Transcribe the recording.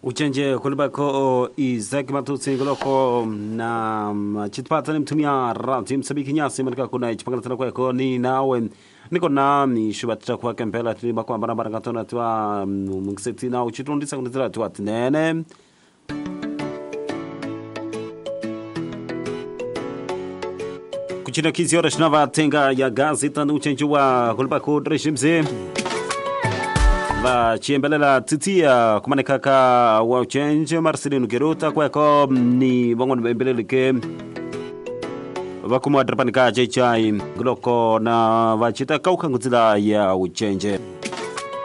uchenje kulibako Isaac Matutsi ngoloko na chitipata ni mtumia radio msabiki nyasi manika kuna chipangala tena kweko ni nawe niko na ni shubatita kwa kempela tiliba kwa barabara katona twa mngiseti na uchitundisa kunizira twa tinene kuchina kizi ora shinava tenga ya gazi tanu uchenje wa kulibako dreshimze vachiembelela titia kumanekaka wa uchenje marcelino geruta kweko ni vang'ono vembelelike vakumwadirapanika chechai ngiloko na vachita kauka ngudzila ya uchenje